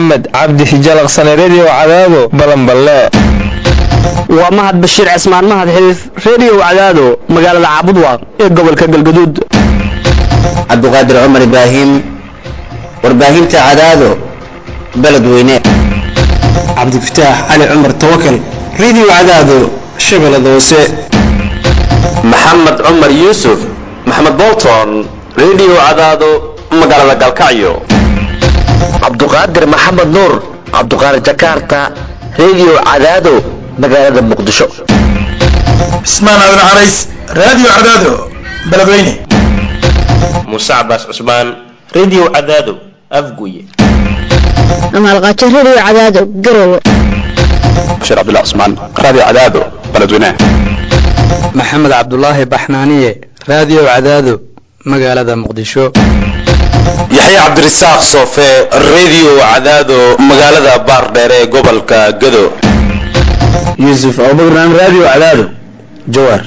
maxamed cabdi hijalaqsane redio cadaado balanballe waa mahad bashiir cismaan mahad xiriif redio cadaado magaalada caabudwaaq ee gobolka galgaduud cabduqaadir cumar ibraahim warbaahinta cadaado beledweyne cabdifataax cali cumar tawakal redio cadaado shabeellada hoose maxamed cumar yuusuf maxamed bolton redio cadaado magaalada galkacyo cabduqaadir maxamed nuur cabduqaadir jakarta redio cadaado magaalada muqdisho cismaan aadan carays radio cadaado beledweyne muuse cabaas cusmaan redio cadaado afguye amaalqaajo redio cadaado garowe bashiir cabdullah cusmaan radio cadaado beledweyne maxamed cabdulaahi baxnaaniye radio cadaado magaalada muqdisho yaxya cabdirasaaq soofe redio cadaado magaalada baardheer ee gobolka gado yuusuf abubakar radio cadaado jawaar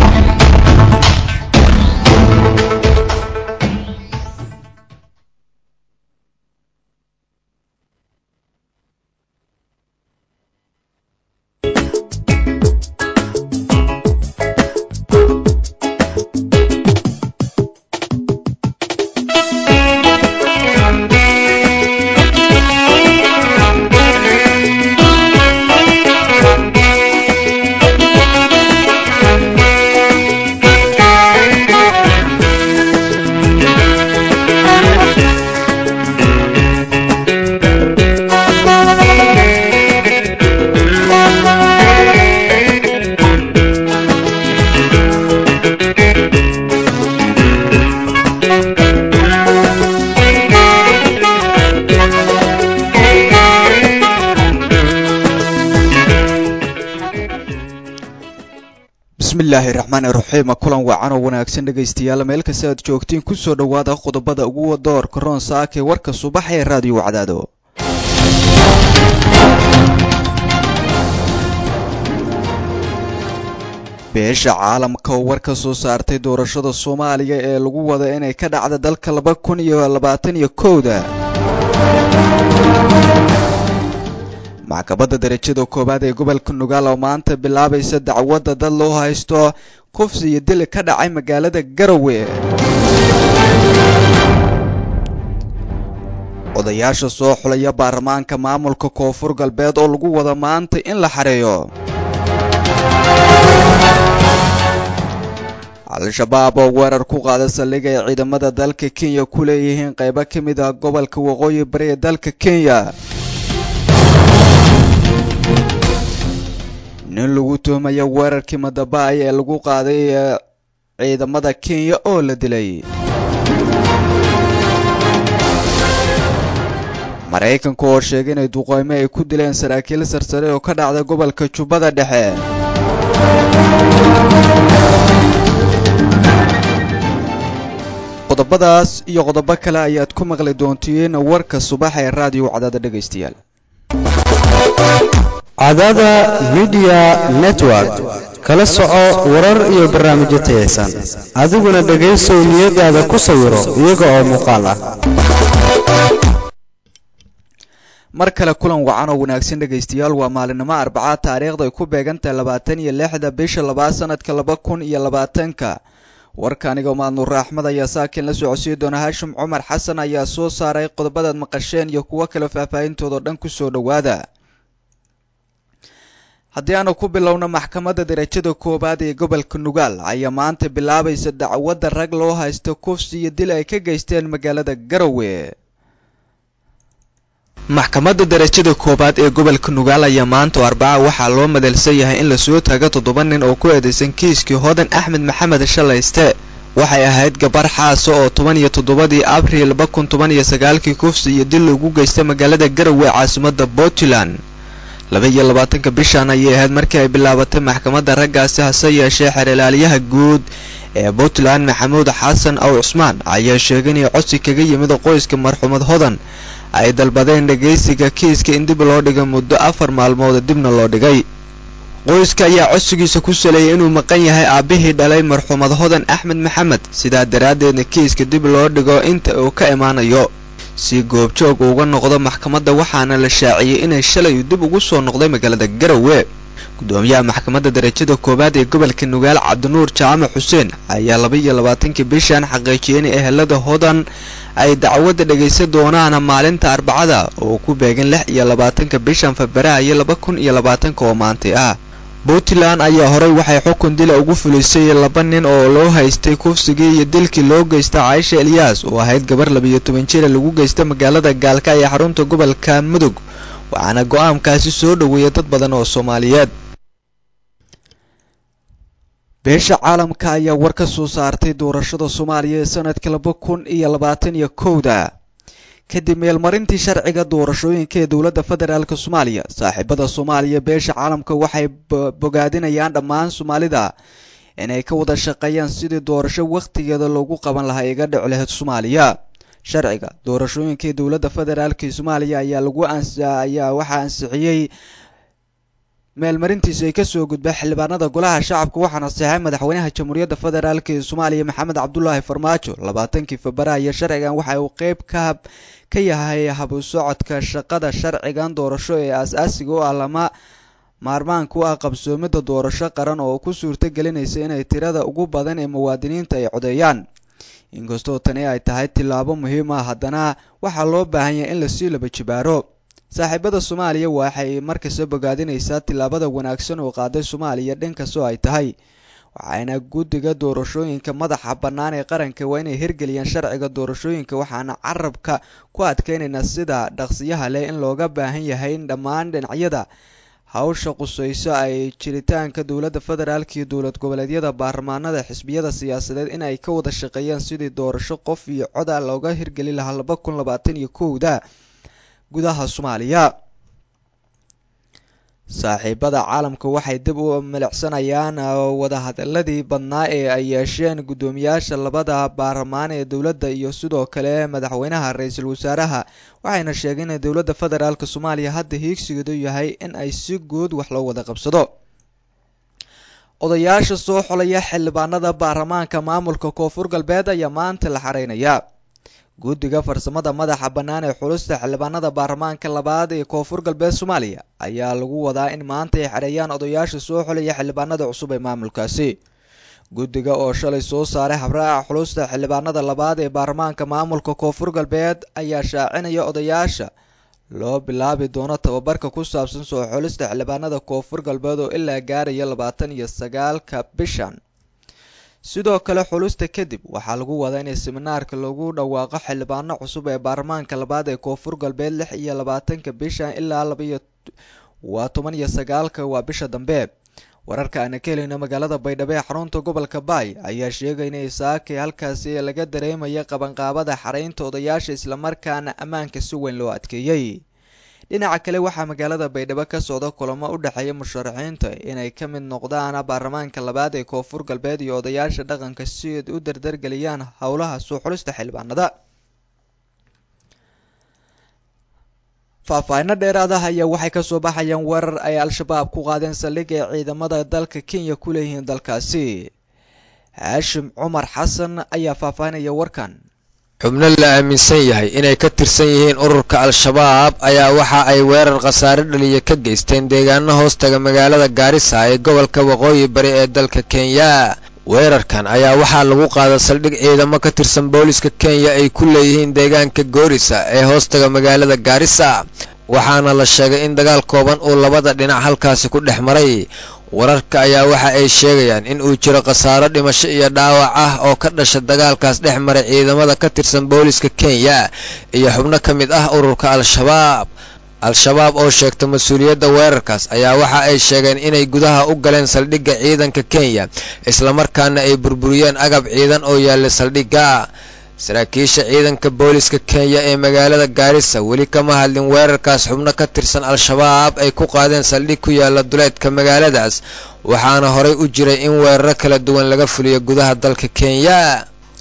bismillaahi raxmaani raxiim kulan wacan oo wanaagsan dhegaystayaal meel kasta aad joogtiin kusoo dhowaada qodobada ugu doorka roon saake warka subax ee raadiyo cadaado beesha caalamka oo war ka soo saartay doorashada soomaaliya ee lagu wada inay ka dhacda dalka laba kun iyo labaatan iyo kowda maxkamadda darajada koowaad ee gobolka nugaal oo maanta bilaabaysa dacwadda dad loo haysto kufsi iyo dili ka dhacay magaalada garowe odayaasha soo xulaya baarlamaanka maamulka koonfur galbeed oo lagu wada maanta in la xareeyo al-shabaab oo weerar ku qaada saldhig ay ciidamada dalka kenya ku leeyihiin qaybo ka mid ah gobolka waqooyi bari ee dalka kenya nin lagu tuhmaya weerarkii madabaay ee lagu qaaday ciidamada kenya oo la dilay maraykanka oo sheegay inay duqeymo ay ku dileen saraakiil sarsare oo ka dhacda gobolka jubbada dhexe qodobadaas iyo qodobo kale ayaad ku maqli doontiin warka subax ee raadiyo cadaada dhegaystayaal cadaada midiya network kala soco warar iyo barnaamijyo tayaysan adiguna dhegaysow niyadaada ku sawiro iyaga oo muuqaal ah mar kale kulan wacan oo wanaagsan dhegaystayaal waa maalinimo arbacaad taariikhda ay ku beegantahay labaatan iyo lixda bisha labaad sanadka laba kun iyo labaatanka warka aniga maadnuur axmed ayaa saakin la socodsiin doona haashim cumar xasan ayaa soo saaray qodobadaad maqasheen iyo kuwo kale faahfaahintoodao dhan kusoo dhowaada haddii aanu ku bilowno maxkamadda darajada koowaad ee gobolka nugaal ayaa maanta bilaabaysa dacwadda rag loo haysto kufsi iyo dil ay ka geysteen magaalada garowe maxkamadda darajada koowaad ee gobolka nugaal ayaa maanta oo arbaca waxaa loo madalsan yahay in lasoo taago toddoba nin oo ku eedeysan kiiskii hodan axmed maxamed shalayste waxay ahayd gabar xaasa oo toban iyo toddobadii abriil laba kun toban iyo sagaalkii kufsi iyo dil lagu geystay magaalada garowe caasimadda puntland laba iyo labaatanka bishan ayay ahayd markii ay bilaabatay maxkamadda raggaasi hase yeeshee xeerlaaliyaha guud ee puntland maxamuud xasan aw cusmaan ayaa sheegay inay codsi kaga yimid qoyska marxuumad hodan ay dalbadeen dhegaysiga kiiska in dib loo dhigay muddo afar maalmood dibna loo dhigay qoyska ayaa codsigiisa ku saleeyay inuu maqan yahay aabbihii dhalay marxuumad hodan axmed maxamed sidaa daraaddeedna kiiska dib loo dhigo inta uu ka imaanayo si goobjoog uga noqdo maxkamadda waxaana la shaaciyey inay shalay dib ugu soo noqday magaalada garowe gudoomiyaha maxkamadda darajada koowaad ee gobolka nugaal cabdinuur jaamac xuseen ayaa laba iyo labaatankii bishan xaqiijiyey in ehelada hodan ay dacwadda dhegaysan doonaan maalinta arbacada oo ku beegan lix iyo labaatanka bishan febraayo laba kun iyo labaatanka oo maantay ah puntland ayaa horey waxay xukun dila ugu fulisay laba nin oo loo haystay kufsigii iyo dilkii loo geysta caaisha elyaas oo ahayd gabar labiyo toban jira lagu geysta magaalada gaalka ee xarunta gobolka mudug waxaana go-aankaasi soo dhoweeyay dad badan oo soomaaliyeed beesha caalamka ayaa war ka soo saartay doorashada soomaaliya ee sanadka laba kun iyo labaatan iyo kowda kadib meelmarintii sharciga doorashooyinka ee dowladda federaalk soomaaliya saaxiibada soomaaliya beesha caalamka waxay bogaadinayaan dhammaan soomaalida inay ka wada shaqeeyaan sidii doorasho wakhtigeeda loogu qaban lahaa iga dhic lahayd soomaaliya sharciga doorashooyinka ee dowladda federaalk soomaaliya ayaa lagu ayaa waxaa ansixiyey meelmarintiisa ay kasoo gudbay xildhibaanada golaha shacabka waxaana saxay madaxweynaha jamhuuriyadda federaalk ee soomaaliya maxamed cabdulaahi farmaajo labaatankii febraayo sharcigan waxa uu qeyb ka ka yahay habu socodka shaqada sharcigan doorasho ee aas-aasiga u ah lama maarmaanka u ah qabsoomidda doorasho qaran oo ku suurto gelinaysa inay tirada ugu badan ee muwaadiniinta ay codeeyaan inkastoo tani ay tahay tillaabo muhiim ah haddana waxaa loo baahan yahay in lasii laba jibaaro saaxiibada soomaaliya waxay markasta bogaadinaysaa tillaabada wanaagsan oo qaaday soomaaliya dhinkastoo ay tahay waxaana guddiga doorashooyinka madaxa bannaan ee qaranka waa inay hirgeliyaan sharciga doorashooyinka waxaana carabka ku adkeynaynaa sida dhaqsiyaha leh in looga baahan yahay in dhammaan dhinacyada hawsha qusayso ay jiritaanka dowladda federaalk iyo dowlad goboleedyada baarlamaanada xisbiyada siyaasadeed in ay ka wada shaqeeyaan sidii doorasho qof iyo coda looga hirgeli lahaa laba kun labaatan iyo kowda gudaha soomaaliya saaxiibada caalamka waxay dib u milicsanayaan wadahadaladii badnaa ee ay yeesheen guddoomiyaasha labada baarlamaan ee dowladda iyo sidoo kale madaxweynaha ra-iisul wasaaraha waxayna sheegeen in dowladda federaalk soomaaliya hadda hiigsigeedu yahay in ay si guud wax loo wada qabsado odayaasha soo xolaya xildhibaanada baarlamaanka maamulka koonfur galbeed ayaa maanta la xareynaya guddiga farsamada madaxa bannaan ee xulista xildhibaanada baarlamaanka labaad ee koonfur galbeed soomaaliya ayaa lagu wadaa in maanta ay xereeyaan odayaasha soo xolaya xildhibaanada cusub ee maamulkaasi guddiga oo shalay soo saaray habraaca xulista xildhibaanada labaad ee baarlamaanka maamulka koonfur galbeed ayaa shaacinaya odayaasha loo bilaabi doono tababarka ku saabsan soo xulista xildhibaanada koonfur galbeed oo ilaa gaaraya labaatan iyo sagaalka bishan sidoo kale xulista kadib waxaa lagu wadaa in seminaarka lagu dhawaaqo xildhibaano cusub ee baarlamaanka labaad ee koonfur galbeed lix iyo labaatanka bishan ilaa labaiyo waa toban iyo sagaalka waa bisha dambe wararka aana ka helayno magaalada baydhabo ee xarunta gobolka baay ayaa sheegay in saakay halkaasi laga dareemaya qabanqaabada xareynta odayaasha islamarkaana ammaanka si weyn loo adkeeyey dhinaca kale waxaa magaalada baydhabo ka socda kulamo u dhexeeya musharaxiinta inay ka mid noqdaan baarlamaanka labaad ee koonfur galbeed iyo odayaasha dhaqanka si ay u dardargeliyaan howlaha soo xulista xildhibaanada faahfaahino dheeraad ah ayaa waxay kasoo baxayaan weerar ay al-shabaab ku qaadeen saldhig ee ciidamada dalka kenya ku leeyihiin dalkaasi haashim cumar xasan ayaa faahfaahinaya warkan xubno la aaminsan yahay inay ka tirsan yihiin ururka al-shabaab ayaa waxa ay weerar khasaare dhaliya ka geysteen deegaano hoostaga magaalada gaarisa ee gobolka waqooyi bari ee dalka kenya weerarkan ayaa waxaa lagu qaaday saldhig ciidamo ka tirsan booliska kenya ay ku leeyihiin deegaanka goorisa ee hoostaga magaalada gaarisa waxaana la sheegay in dagaal kooban uu labada dhinac halkaasi ku dhex maray wararka ayaa waxa ay sheegayaan in uu jiro khasaaro dhimasho iyo dhaawac ah oo ka dhasha dagaalkaas dhex maray ciidamada ka tirsan booliska kenya iyo xubno ka mid ah ururka al-shabaab al-shabaab oo sheegta mas-uuliyadda weerarkaas ayaa waxa ay sheegeen inay gudaha u galeen saldhigga ciidanka kenya islamarkaana ay burburiyeen agab ciidan oo yaallay saldhigga saraakiisha ciidanka booliska kenya ee magaalada gaarisa weli kama hadlin weerarkaas xubno ka tirsan al-shabaab ay ku qaadeen saldhig ku yaalla duleedka magaaladaas waxaana horay u jiray in weeraro kala duwan laga fuliyo gudaha dalka kenya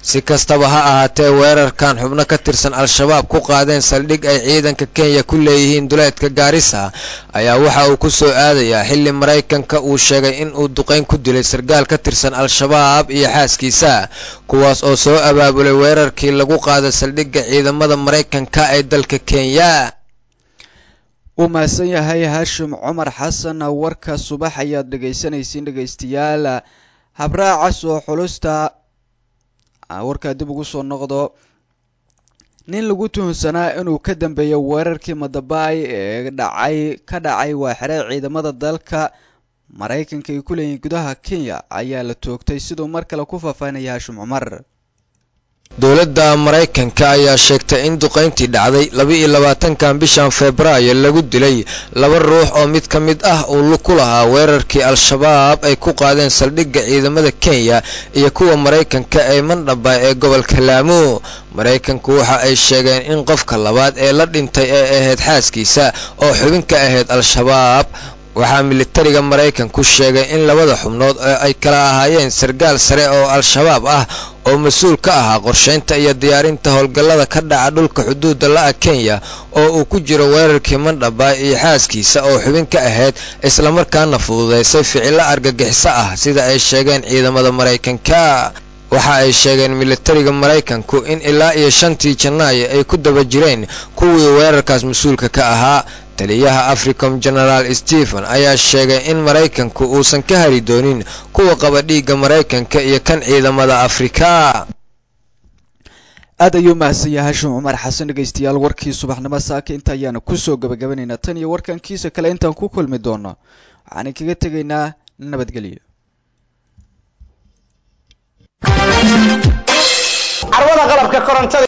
si kastaba ha ahaatee weerarkan xubno ka tirsan al-shabaab ku qaadeen saldhig ay ciidanka kenya ku leeyihiin duleedka gaarisa ayaa waxa uu ku soo aadayaa xilli maraykanka uu sheegay in uu duqayn ku dilay sargaal ka tirsan al-shabaab iyo xaaskiisa kuwaas oo soo abaabulay weerarkii lagu qaaday saldhigga ciidamada maraykanka ee dalka kenya uu mahadsan yahay haashim cumar xasan warka subax ayaad dhegaysanaysiin dhegaystayaal habraaca soo xulusta warkaa dib ugu soo noqdo nin lagu tuhunsanaa inuu ka dambeeyo weerarkii madabaay ee dhacay ka dhacay waa xere ciidamada dalka maraykanka ay ku leeyihiin gudaha kenya ayaa la toogtay siduu mar kale ku faahfaahinaya haashim cumar dowladda maraykanka ayaa sheegtay in duqayntii dhacday laba-iyo labaatankan bishan febraayo lagu dilay laba ruux oo mid ka mid ah uu ku lahaa weerarkii al-shabaab ay ku qaadeen saldhigga ciidamada kenya iyo kuwa maraykanka ee mandhaba ee gobolka laamo maraykanku waxa ay sheegeen in qofka labaad ee la dhintay ee ahayd xaaskiisa oo xubin ka ahayd al-shabaab waxaa militariga maraykanku sheegay in labada xubnood oo ay kala ahaayeen sargaal sare oo al-shabaab ah oo mas-uul ka ahaa qorshaynta iyo diyaarinta howlgallada ka dhaca dhulka xuduudda la-a kenya oo uu ku jiro weerarkii mandhaba iyo xaaskiisa oo xubin ka ahayd islamarkaana fududaysay ficillo argagixiso ah sida ay sheegeen ciidamada maraykanka waxa ay sheegeen militariga maraykanku in ilaa iyo shantii janaayo ay ku daba jireen kuwii weerarkaas mas-uulka ka ahaa taliyaha africom genaraal stephen ayaa sheegay in maraykanku uusan ka hari doonin kuwa qaba dhiigga maraykanka iyo kan ciidamada afrika aad ayuu mahadsan yahay hashim cumar xasan dhegaystayaal warkii subaxnimo saaka inta ayaana kusoo gabagabanaynaa tan iyo warkankiisa kale intaan ku kulmi doono waxaan kaga tegaynaa nabadgelyo carwada qalabka korontada